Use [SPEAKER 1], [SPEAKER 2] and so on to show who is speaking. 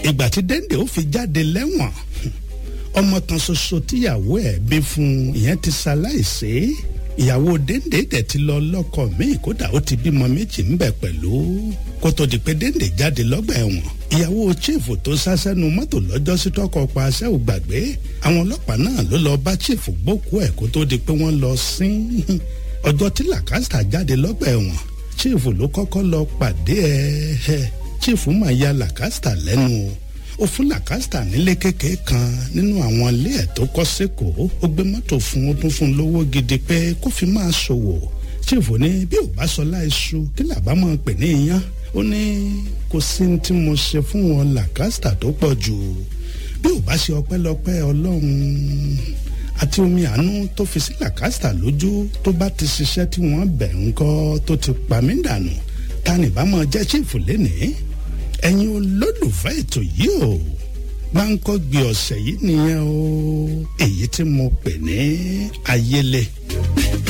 [SPEAKER 1] ìgbà tí dẹ́ndé ó fi jáde lẹ́wọ̀n ọmọ kan ṣoṣo tíyàwó ẹ̀ bí fún ìyẹn ti ṣaláìsí ìyàwó dẹ́ndé dẹ̀ ti lọ lọ́kọ míì kódà ó ti bímọ méjì ńbẹ pẹ̀lú kó tó di pé dẹ́ndé jáde lọ́gbà ẹ̀wọ̀n ìyàwó chief tó sásẹ́nu mọ́tò lọ́jọ́ sí tọkọ pa aṣẹ́ ò gbàgbé àwọn ọlọ́pàá náà ló lọ bá chief gbókú ẹ̀ kó tó di pé wọ́n lọ sín ọjọ́ tí làkàstà jáde lọ́gbà ẹ̀wọ̀n chief ló kọ́kọ́ lọ pàdé ẹ̀ chief máa ya làkàstà lẹ́nu o ó fún làkàstà nílé kékeré kan nínú àwọn ilé ẹ̀ tó kọ́ sẹ́kọ̀ọ́ ó gbé mọ́tò fún ó tún fún lówó gidi pé kó fi máa ṣòwò chief ní bí ò bá sọ láìṣu kí làbá máa pè ní iyán ó ní kò sí ní tí mo ṣe fún wọn làkàstà tó pọ̀ jù bí ò bá ṣe ọpẹ́lọpẹ́ ọlọ́run àti omi àánú tó fi sí làkàstà lójú tó bá ti ṣiṣẹ́ tí wọ́n bẹ̀ ń kọ́ tó ti pa mí dànù ta ni bá máa jẹ́ chief lénìí ẹ̀yin olólùfẹ́ ètò yìí o gbáǹkọ́ gbé ọ̀sẹ̀ yìí nìyẹn o èyí tí mo pè ní ayẹlẹ